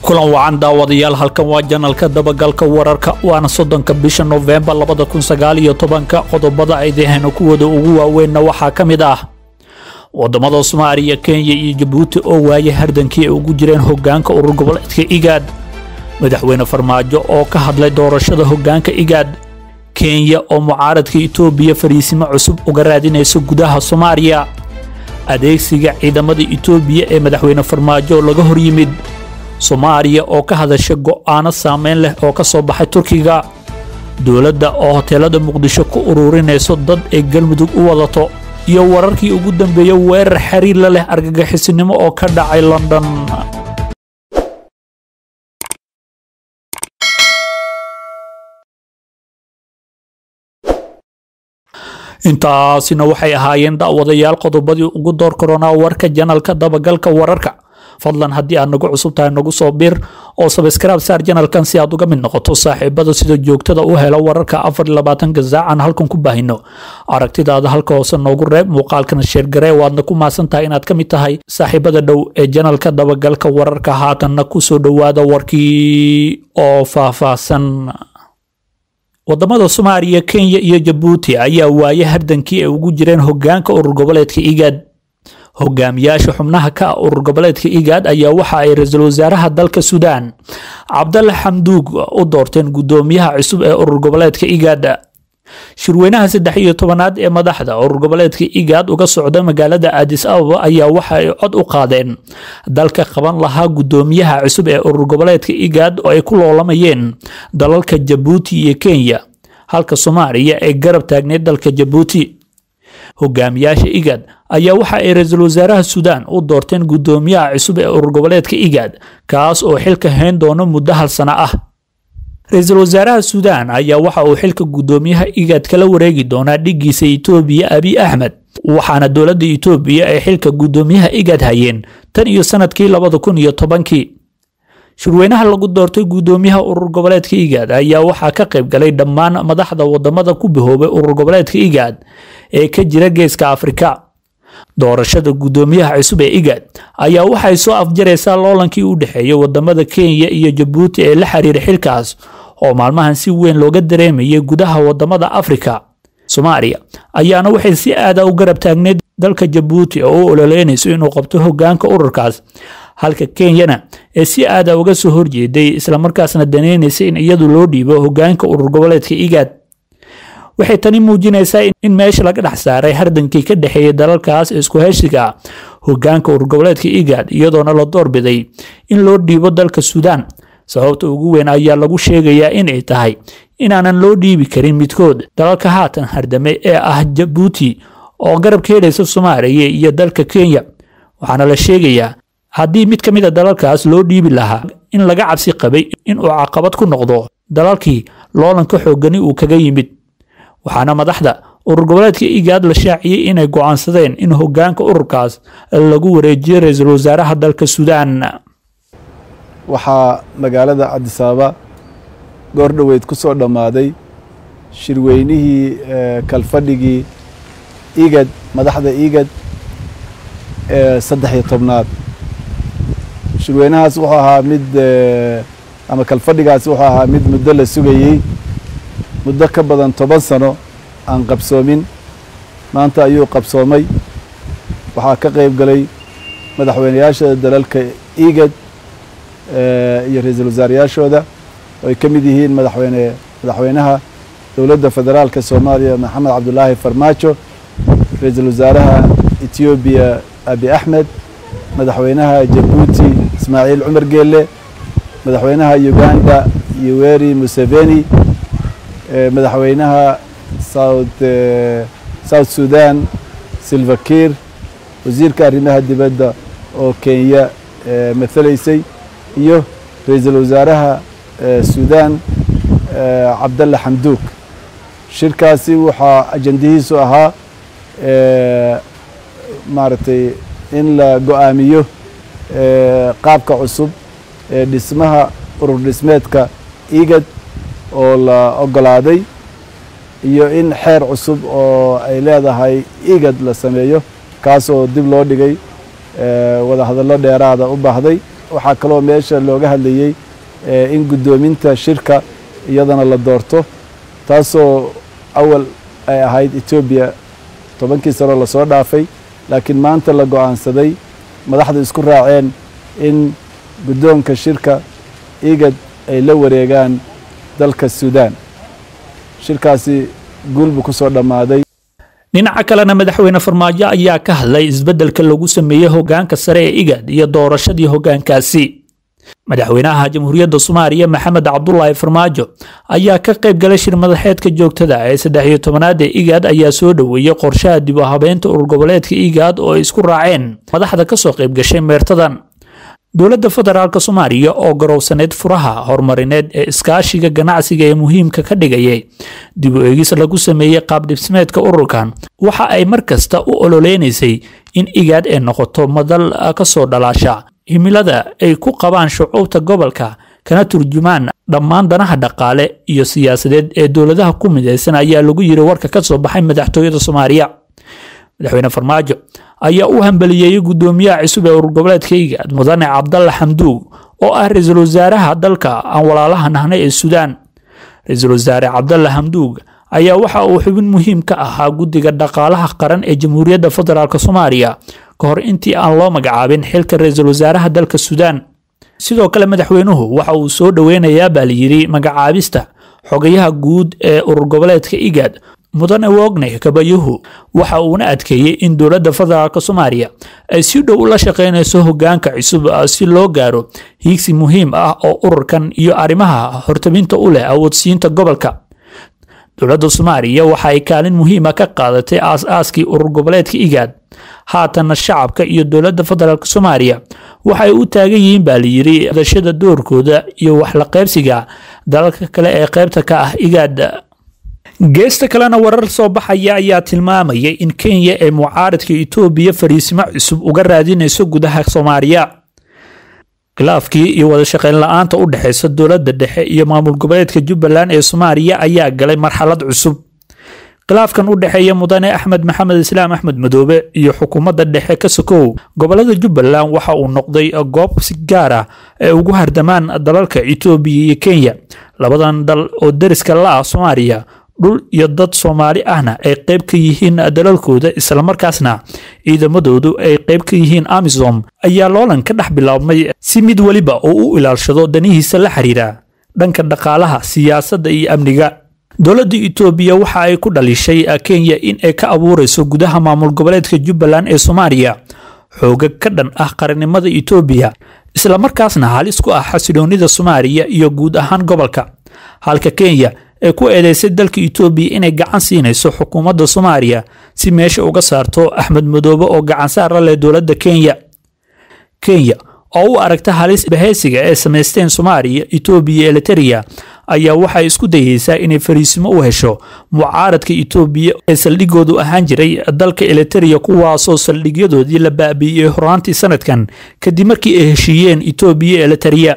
kulan wacan daawadayaal halkan waa janalka dabagalka wararka waana soddonka bisha nofembar labada kun sagaal iyo tobanka qodobada aydahayna kuwooda ugu waaweynna waxaa ka mid ah wadamada soomaaliya kenya iyo jabuuti oo waayay hardankii ay ugu jireen hogaanka urur goboleedka igaad madaxweyne farmaajo oo ka hadlay doorashada hogaanka igaad kenya oo mucaaradka itoobiya fariisimo cusub uga raadinaysa gudaha soomaaliya adeegsiga ciidamada itoobiya ee madaxweyne farmaajo laga hor yimid soomaaliya oo ka hadasha go'aano saameyn leh oo ka soo baxay turkiga dowladda oo hoteelada muqdisho ku ururinayso dad ay galmudug u wadato iyo wararkii ugu dambeeya weerar xiriir la leh argagixisinimo oo ka dhacay london intaasina waxay ahaayeen daawadayaal qodobadii ugu door koronaa warka janalka dabagalka wararka fadlan haddii aad nagu cusub tahay nagu soo bir oo sabskraib saar janalkan si aad uga mid noqoto saaxiibada sida joogtada u hela wararka afar labaatanka saacan halkan ku baahino aragtidaada halka hoose noogu reeb muuqaalkana sheergaree waadna ku maasan tahay inaad ka mid tahay saaxiibada dhow ee janalka dabagalka wararka haatanna kusoo dhowaada warkii oo faahfaahsan wadamada soomaaliya kenya iyo jabuuti ayaa waaye hardankii ay ugu jireen hogaanka urur goboleedka igaad hogaamiyaasha xubnaha ka ah urur goboleedka igaad ayaa waxa ay ra-iisul wasaaraha dalka suudaan cabdalla xamduug u doorteen guddoomiyaha cusub ee urur goboleedka igaad shirweynaha saddex iyo tobanaad ee madaxda urur goboleedka igaad uga socda magaalada aadis ababa ayaa waxa ay cod u qaadeen dalka qaban lahaa guddoomiyaha cusub ee urur goboleedka igaad oo ay ku loolamayeen dalalka jabuuti iyo kenya halka soomaaliya ay garab taagneyd dalka jabuuti hogaamiyaasha igaad ayaa waxa ay ra-iisul wasaaraha suudaan u doorteen guddoomiyaha cusub ee urur goboleedka igaad kaas oo xilka hayn doono muddo hal sano ah ra-iisul wasaaraha suudaan ayaa waxa uu xilka guddoomiyaha igaad kala wareegi doonaa dhigiisa itoobiya abiy axmed waxaana dowladda itoobiya ay xilka guddoomiyaha igaad hayeen tan iyo sanadkii labada kun iyo tobankii shirweynaha lagu doortay guddoomiyaha urur goboleedka igaad ayaa waxaa ka qayb galay dhammaan madaxda wadamada ku bahoobay urur goboleedka igaad ee ka jira geeska afrika doorashada guddoomiyaha cusub ee igaad ayaa waxay soo afjaraysaa loolankii u dhexeeyay wadamada kenya iyo jabuuti ee la xiriira xilkaas oo maalmahan si weyn looga dareemayay gudaha wadamada afrika soomaaliya ayaana waxay si aada u garab taagneyd dalka jabuuti oo u ololeynayso inuu qabto hogaanka ururkaas halka kenyana ee si aada uga soo horjeeday islamarkaasna daneynaysa in iyadu loo dhiibo hogaanka urur goboleedka igaad waxay tani muujinaysaa in meesha laga dhex saaray hardankii ka dhexeeyay dalalkaas isku heshiga hogaanka urur goboleedka igaad iyadoona la doorbiday in loo dhiibo dalka suudaan sababta ugu weyn ayaa lagu sheegayaa inay tahay inaanan loo dhiibi karin midkood dalalka haatan hardame ee ah jabuuti oo garab ka helaysa soomaaliya iyo dalka kenya waxaana la sheegayaa haddii mid ka mid a dalalkaas loo dhiibi lahaa in laga cabsi qabay inuu caqabad ku noqdo dalalkii loolanka xoogani uu kaga yimid waxaana madaxda urur goboleedka igaad la shaaciyey inay go'aansadeen in hogaanka ururkaas lagu wareejiyo ra-iisul wasaaraha dalka suudaan waxaa magaalada cabdisaaba goor dhoweyd ku soo dhammaaday shirweynihii kalfadhigii igad madaxda igad ee saddex iyo tobnaad shirweynahaas wuxuu ahaa mid ama kalfadhigaas wuxuu ahaa mid muddo la sugayey muddo ka badan toban sano aan qabsoomin maanta ayuu qabsoomay waxaa ka qayb galay madaxweynayaasha dalalka igad iyo ra-iisul wasaarayaashooda oo ay ka mid yihiin madaxweyne madaxweynaha dowladda federaalka soomaaliya maxamed cabdulaahi farmaajo ra-iisul wasaaraha etoobiya abi axmed madaxweynaha jabuuti ismaaciil cumar geelle madaxweynaha uganda yoweri museveni madaxweynaha south south sudan silvakir wasiirka arrimaha dibadda oo kenya mathalaysay iyo ra-iisul wasaaraha suudaan cabdalla xamduug shirkaasi waxaa ajandihiisu ahaa maaragtay in la go-aamiyo qaabka cusub ee dhismaha urur dhismeedka igad oo la ogolaaday iyo in xeer cusub oo ay leedahay igad la sameeyo kaasoo dib loo dhigay wada hadallo dheeraada u baahday waxaa kaloo meesha looga hadlayey in guddoominta shirka iyadana la doorto taasoo awal ay ahayd etoobiya tobankii sano lasoo dhaafay laakiin maanta la go-aansaday madaxdu isku raaceen in guddoonka shirka igad ay la wareegaan dalka suudaan shirkaasi guul buu ku soo dhammaaday dhinaca kalena madaxweyne farmaajo ayaa ka hadlay isbeddelka lagu sameeyey hoggaanka sare ee igad iyo doorashadii hoggaankaasi madaxweynaha jamhuuriyadda soomaaliya maxamed cabdulaahi farmaajo ayaa ka qayb galay shir madaxeedka joogtada ee saddex iyo tobanaad ee igaad ayaa soo dhoweeyey qorshaha dib u habeynta urur goboleedka igaad oo ay isku raaceen madaxda ka soo qayb gashay meertadan dowladda federaalk soomaaliya oo garowsaneyd furaha horumarineed ee iskaashiga ganacsiga ee muhiimka ka dhigayay dib u eegis lagu sameeyey qaabdhismeedka ururkan waxa ay mar kasta u ololeynaysay in igaad ay noqoto madal ka soo dhalaasha himilada ay ku qabaan shucuubta gobolka kana turjumaan dhammaan danaha dhaqaale iyo siyaasadeed ee dowladaha ku midaysan ayaa lagu yiri warka ka soo baxay madaxtooyada soomaaliya madaxweyne farmaajo ayaa u hambaliyeeyey guddoomiyaha cusub ee urur goboleedka igaad mudane cabdalla xamduug oo ah ra-iisul wasaaraha dalka aan walaalaha nahnay ee suudaan ra-iisul wasaare cabdalla xamduug ayaa waxa uu xubin muhiim ka ahaa guddiga dhaqaalaha qaran ee jamhuuriyadda federaalk soomaaliya ka hor intii aan loo magacaabin xilka ra-iisul wasaaraha dalka suudaan sidoo kale madaxweynuhu waxa uu soo dhoweynayaa baa layidhi magacaabista xogayaha guud ee urur goboleedka igaad mudane wogne kabayuhu waxa uuna adkeeyey in dowladda federaalk soomaaliya ay si dhow ula shaqeynayso hoggaanka cusub si loo gaaro hiigsi muhiim ah oo ururkan iyo arrimaha hortabinta u leh awoodsiinta gobolka dowladda soomaaliya waxa ay kaalin muhiima ka qaadatay aas-aaskii urur goboleedka igaad haatanna shacabka iyo dowladda federaalk soomaaliya waxay u taagan yihiin baa layidhi dashada doorkooda iyo waxla qaybsiga dalalka kale ee qaybta ka ah igaad geesta kalena warar soo baxaya ayaa tilmaamayay in kenya ee mucaaradka etoobiya fariisimo cusub uga raadinayso gudaha soomaaliya khilaafkii iyo wada shaqeyn la-aanta u dhexeysa dowladda dhexe iyo maamul goboleedka jubbaland ee soomaaliya ayaa galay marxalad cusub khilaafkan u dhexeeya mudane axmed maxamed islaam axmed madoobe iyo xukuumadda dhexe ka sokow gobolada jubbaland waxa uu noqday goob si gaar ah ee ugu hardamaan dalalka etoobiya iyo kenya labadan dal oo deriska la ah soomaaliya dhul iyo dad soomaali ahna ay qayb ka yihiin dalalkooda islamarkaasna ciidamadoodu ay qayb ka yihiin amisom ayaa loolan ka dhex bilaabmay si mid weliba oo u ilaalshado danihiisa la xiriira dhanka dhaqaalaha siyaasadda iyo amniga dowladda etoobiya waxa ay ku dhalishay kenya in ay ka abuurayso gudaha maamul goboleedka jubbaland ee soomaaliya xooga ka dhan ah qarannimada etoobiya islamarkaasna halis ku ah xasiloonida soomaaliya iyo guud ahaan gobolka halka kenya ee ku eedeysay dalka etoobiya inay gacan siinayso xukuumadda soomaaliya si meesha uga saarto axmed madoobe oo gacansaar la leh dowladda kenya kenya oo u aragta halis bahaysiga ee samaysteen soomaaliya etoobiya iyo eliteria ayaa waxay isku dayeysaa inay fariisimo u hesho mucaaradka etoobiya ee saldhigoodu ahaan jiray dalka eliteria kuwaasoo saldhigyadoodii la baabi'iyey horaantii sanadkan kadib markii ay heshiiyeen etoobiya eliteria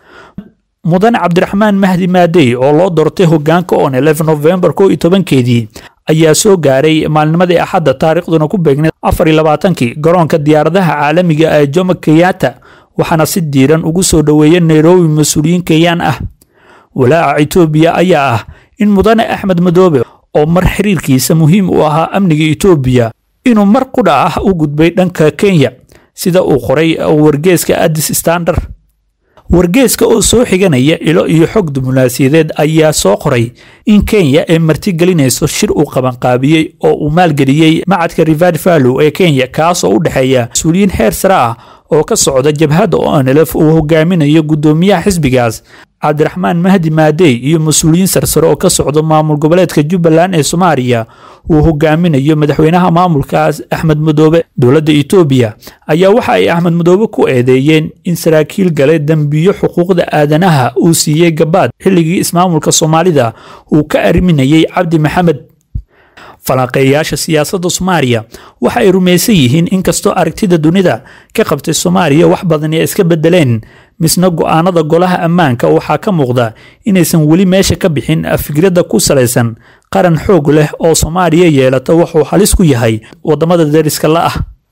mudane cabdiraxmaan mahdi maadey oo loo doortay hogaanka on novembar ko iyo tobankeedii ayaa soo gaaray maalnimadii axadda taariikhduna ku beegnay afar iyo labaatankii garoonka diyaaradaha caalamiga ee jomo kenyatta waxaana si diiran ugu soo dhoweeyay nairobi mas-uuliyiin kenyaan ah walaaca etoobiya ayaa ah in mudane axmed madoobe oo mar xiriirkiisa muhiim u ahaa amniga etoobiya inuu mar qudha ah u gudbay dhanka kenya sida uu qoray wargeeska addis standard wargeeska oo soo xiganaya ilo iyo xog diblomaasiyadeed ayaa soo qoray in kenya ay martigelinayso shir uu qabanqaabiyey oo uu maalgeliyey macadka rivad vallow ee kenya kaasoo u dhexeeya mas-uuliyiin heer sare ah oo ka socda jabhadda onlf uu hogaaminayo guddoomiyaha xisbigaas cabdiraxmaan mahdi maadey iyo mas-uuliyiin sarsare oo ka socda maamul goboleedka jubbaland ee soomaaliya uu hogaaminayo madaxweynaha maamulkaas axmed madoobe dowladda etoobiya ayaa waxa ay axmed madoobe ku eedeeyeen in saraakiil galay dembiyo xuquuqda aadanaha uu siiyey gabaad xilligii ismaamulka soomaalida uu ka arriminayay cabdi maxamed falanqeeyayaasha siyaasadda soomaaliya waxa ay rumaysan yihiin inkastoo aragtida dunida ka qabtay soomaaliya wax badan ay iska bedeleen misna go-aanada golaha ammaanka waxaa ka muuqda inaysan weli meesha ka bixin fikradda ku salaysan qaran xoog leh oo soomaaliya yeelata wuxuu halis ku yahay wadamada deriska la ah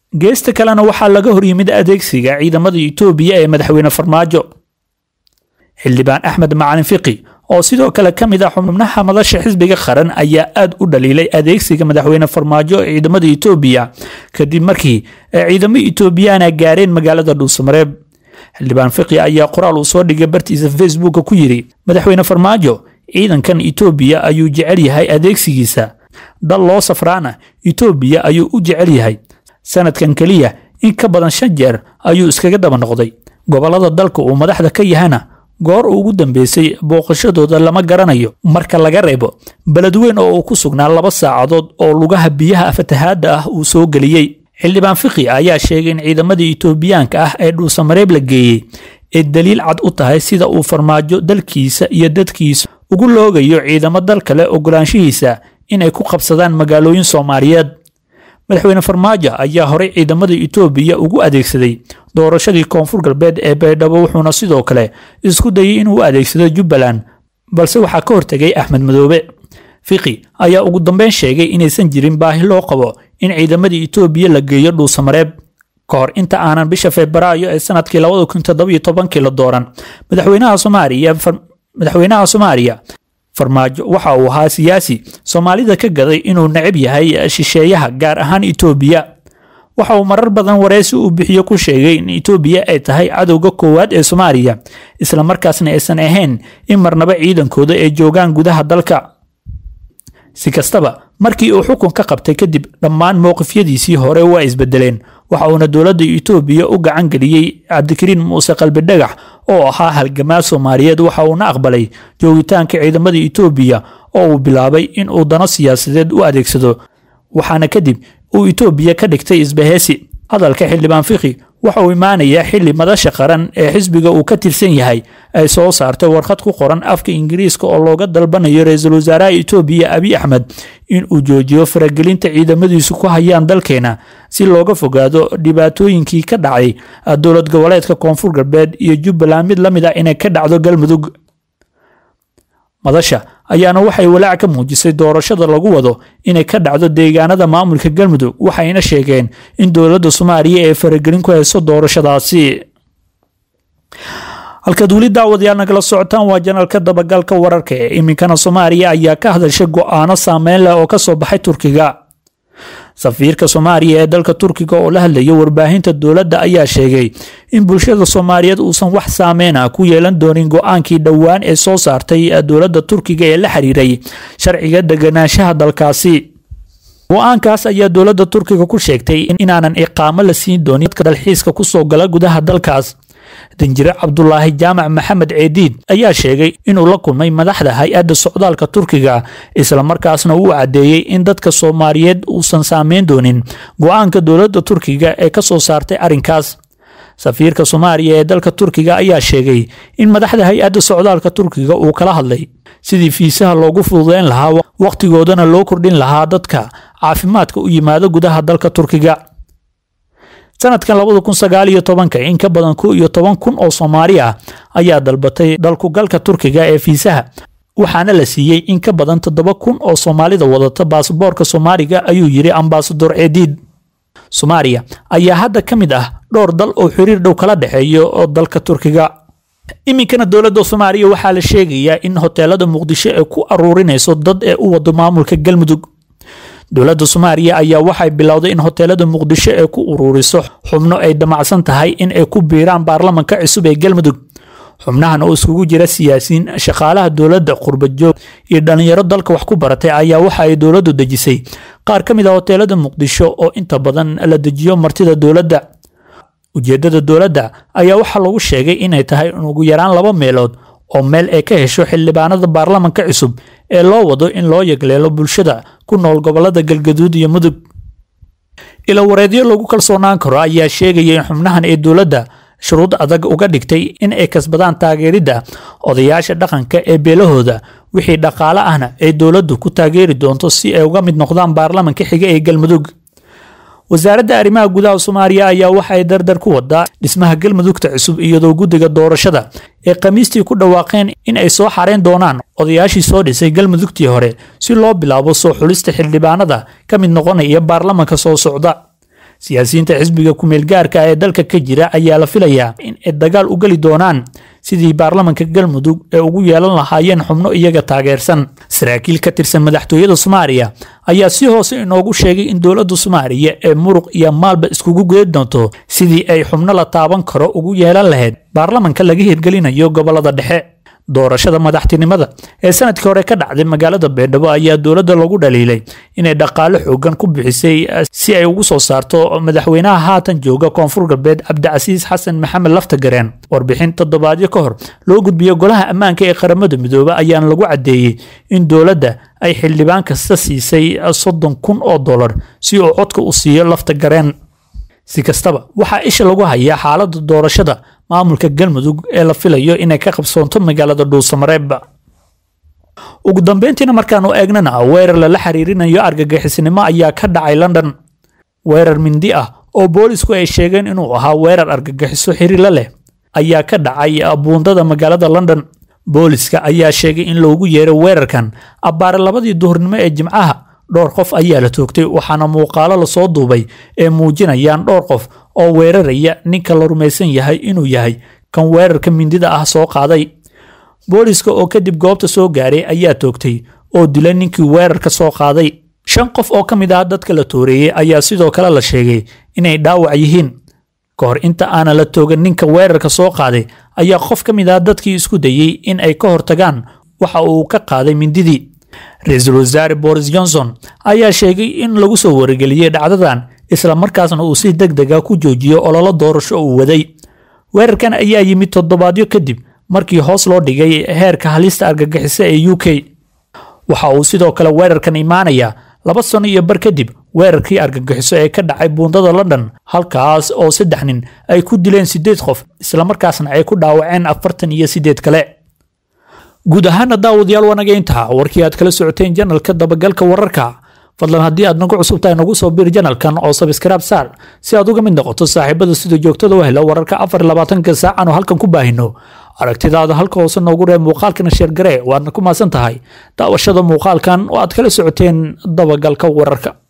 geesta kalena waxaa laga horyimid adeegsiga ciidamada itoobiya ee madaxweyne farmaajo xildhibaan axmed macalin fiqi oo sidoo kale ka mid ah xubnaha madasha xisbiga qaran ayaa aad u dhaliilay adeegsiga madaxweyne farmaajo ee ciidamada itoobiya kadib markii ay ciidamo itoobiyana gaareen magaalada dhuusamareeb xildhibaan fiqi ayaa qoraal uu soo dhigay bartiisa facebooka ku yidhi madaxweyne farmaajo ciidankan itoobiya ayuu jecel yahay adeegsigiisa dal loo safraana itoobiya ayuu u jecel yahay sanadkan keliya in ka badan shan jeer ayuu iskaga daba noqday gobollada dalka uu madaxda ka yahana goor ugu dambeysay booqashadooda lama garanayo marka laga reebo beledweyn oo uu ku sugnaa laba saacadood oo lugaha biyaha fatahaadda ah uu soo geliyey xildhibaan fiqi ayaa sheegay in ciidamadii itoobiyaanka ah ee dhuusamareeb la geeyey ay daliil cad u tahay sida uu farmaajo dalkiisa iyo dadkiisa ugu loogayo ciidamo dal kale ogolaanshihiisa inay ku qabsadaan magaalooyin soomaaliyeed madaxweyne farmaajo ayaa horey ciidamada itoobiya ugu adeegsaday doorashadii koonfur galbeed ee baydhabo wuxuuna sidoo kale isku dayay inuu adeegsado jubbaland balse waxaa ka hortegay axmed madoobe fiqi ayaa ugu dambeyn sheegay inaysan jirin baahi loo qabo in ciidamadii itoobiya la geeyo dhuusamareeb ka hor inta aanan bisha febraayo ee sanadkii labada kun toddobiyo tobankii la dooran madaxweynaha soomaaliya madaxweynaha soomaaliya farmaajo waxa uu ahaa siyaasi soomaalida ka gaday inuu necab yahay shisheeyaha gaar ahaan itoobiya waxa uu marar badan wareysi uu bixiyo ku sheegay in itoobiya ay tahay cadowga koowaad ee soomaaliya islamarkaasna aysan ahayn in marnaba ciidankooda ay joogaan gudaha dalka si kastaba markii uu xukun ka qabtay kadib dhammaan mowqifyadiisii hore waa isbedeleen waxa uuna dowladda itoobiya u gacan geliyey cabdikariin muuse qalbidhagax oo ahaa halgamaa soomaaliyeed waxa uuna aqbalay joogitaanka ciidamada itoobiya oo uu bilaabay in uu dano siyaasadeed u adeegsado waxaana kadib uu itoobiya ka dhigtay isbaheesi hadalka xildhibaan fiqi waxa uu imaanayaa xili madasha qaran ee xisbiga uu ka tirsan yahay ay soo saartay warqad ku qoran afka ingiriiska oo looga dalbanayo ra-iisul wasaaraha itoobiya abiy axmed in uu joojiyo faragelinta ciidamadiisu ku hayaan dalkeena si looga fogaado dhibaatooyinkii ka dhacay dowlad goboleedka koonfur galbeed iyo jubbaland mid la mid ah inay ka dhacdo galmudug madasha ayaana waxay walaac ka muujisay doorashada lagu wado inay ka dhacdo deegaanada maamulka galmudug waxayna sheegeen in dowladda soomaaliya ay faragelin ku hayso doorashadaasi halkaad weli daawadayaal nagala socotaan waa janalka dabagalka wararka ee iminkana soomaaliya ayaa ka hadashay go-aano saameyn leh oo ka soo baxay turkiga safiirka soomaaliya ee dalka turkiga oo la hadlaya warbaahinta dowladda ayaa sheegay in bulshada soomaaliyeed uusan wax saameyna ku yeelan doonin go-aankii dhowaan ee soo saartay dowladda turkiga ee la xiriiray sharciga deganaanshaha dalkaasi go-aankaas ayaa dowladda turkiga ku sheegtay inaanan iqaamo la siin doonin dadka dalxiiska kusoo gala gudaha dalkaas danjire cabdulaahi jaamac maxamed ceediid ayaa sheegay inuu la kulmay madaxda hay-adda socdaalka turkiga islamarkaasna uu caddeeyey in dadka soomaaliyeed uusan saameyn doonin go-aanka dowladda turkiga ee ka soo saartay arrinkaas safiirka soomaaliya ee dalka turkiga ayaa sheegay in madaxda hay-adda socdaalka turkiga uu kala hadlay sidii fiisaha loogu fududeyn lahaa wakhtigoodana loo kordhin lahaa dadka caafimaadka u yimaado gudaha dalka turkiga sanadkan labada kun sagaal iyo tobanka in ka badan ko iyo toban kun oo soomaali ah ayaa dalbatay dalkugalka turkiga ee fiisaha waxaana la siiyey in ka badan toddoba kun oo soomaalida wadata baasaboorka soomaaliga ayuu yidhi ambasador ceediid soomaaliya ayaa hadda ka mid ah dhowr dal oo xiriir dhow kala dhexeeyo oo dalka turkiga iminkana dowladda soomaaliya waxaa la sheegayaa in hoteelada muqdisho ay ku aruurinayso dad ee u wado maamulka galmudug dowladda soomaaliya ayaa waxay bilowday in hoteelada muqdisho ay ku uruuriso xubno ay damacsan tahay in ay ku biiraan baarlamanka cusub ee galmudug xubnahan oo iskugu jira siyaasiyiin shaqaalaha dowladda qurbajoog iyo dhallinyaro dalka wax ku baratay ayaa waxa ay dowladdu dejisay qaar ka mid a hoteelada muqdisho oo inta badan la dejiyo martida dowladda ujeeddada dowladda ayaa waxaa lagu sheegay inay tahay in ugu yaraan laba meelood oo meel ay ka hesho xildhibaanada baarlamanka cusub ee loo wado in loo yagleelo bulshada ku nool gobolada galgaduud iyo mudug ila wareedyo lagu kalsoonaan karo ayaa sheegaya in xubnahan ee dowladda shuruud adag uga dhigtay in ay kasbadaan taageeridda odayaasha dhaqanka ee beelahooda wixii dhaqaale ahna ay dowladdu ku taageeri doonto si ay uga mid noqdaan baarlamanka xiga ee galmudug wasaaradda arrimaha gudaha soomaaliya ayaa waxa ay dardar ku wadaa dhismaha galmudugta cusub iyadoo guddiga doorashada ee khamiistii ku dhawaaqeen in ay soo xareyn doonaan odayaashii soo dhisay galmudugtii hore si loo bilaabo soo xulista xildhibaanada ka mid noqonaya baarlamanka soo socda siyaasiyiinta xisbiga kumeel gaarka ee dalka ka jira ayaa la filayaa in ay dagaal u geli doonaan sidii baarlamanka galmudug ee ugu yeelan lahaayeen xubno iyaga taageersan saraakiil ka tirsan madaxtooyada soomaaliya ayaa si hoose inoogu sheegay in dowladda soomaaliya ee muruq iyo maalba iskugu geedi doonto sidii ay xubno la taaban karo ugu yeelan lahayd baarlamanka laga hirgelinayo gobolada dhexe doorashada madaxtinimada ee sanadkii hore ka dhacday magaalada beendhabo ayaa dowladda lagu dhaliilay inay dhaqaale xoogan ku bixisay si ay ugu soo saarto madaxweynaha haatan jooga koonfur galbeed cabdicasiis xasan maxamed laftagareen warbixin toddobaadyo ka hor loo gudbiyo golaha ammaanka ee qaramada midoobe ayaana lagu caddeeyey in dowladda ay xildhibaan kasta siisay soddon kun oo dollar si uu codka u siiyo laftagareen si kastaba waxaa isha lagu hayaa xaaladda doorashada maamulka galmudug ee la filayo inay ka qabsoonto magaalada dhuusamareeb ugu dambeyntiina markaanu eegnana weerar lala xiriirinayo argagixisnimo ayaa ka dhacay london weerar mindi ah oo boolisku ay sheegeen inuu ahaa weerar argagixiso xiriirla leh ayaa ka dhacay buundada magaalada london booliska ayaa sheegay in loogu yeeray weerarkan abbaare labadii duhurnimo ee jimcaha dhowr qof ayaa la toogtay waxaana muuqaalo lasoo duubay ee muujinayaan dhowr qof oo weeraraya ninka la rumaysan yahay inuu yahay kan weerarka mindida ah soo qaaday booliska oo kadib goobta soo gaaray ayaa toogtay oo dilay ninkii weerarka soo qaaday shan qof oo ka mid ah dadka la tooreeyey ayaa sidoo kale la sheegay inay dhaawac yihiin ka hor inta aanan la toogan ninka weerarka soo qaaday ayaa qof ka mid ah dadkii isku dayey in ay ka hortagaan waxa uu ka qaaday mindidii ra-iisul wasaare boris johnson ayaa sheegay in lagu soo wargeliyey dhacdadan isla markaasna uu si deg dega ku joojiyo ololo doorasho uu waday weerarkan ayaa yimid toddobaadyo kadib markii hoos loo dhigay heerka halista argagixisa ee u k waxa uu sidoo kale weerarkan imaanayaa laba sano iyo bar kadib weerarkii argagixiso ee ka dhacay buundada london halkaas oo saddex nin ay ku dileen siddeed qof islamarkaasna ay ku dhaawaceen afartan iyo siddeed kale guud ahaana daawadayaal wanaga intaa warkii aad kala socoteen janalka dabagalka wararka fadlan haddii aad nagu cusub tahay nagu soo bir janalkan oo sabskraib saar si aad uga mid noqoto saaxiibada sida joogtada u hela wararka afar labaatanka saacan oo halkan ku baahino aragtidaada halka hoose noogu reeb muuqaalkana sheergaree waadna ku maasan tahay daawashada muuqaalkan oo aad kala socoteen dabagalka wararka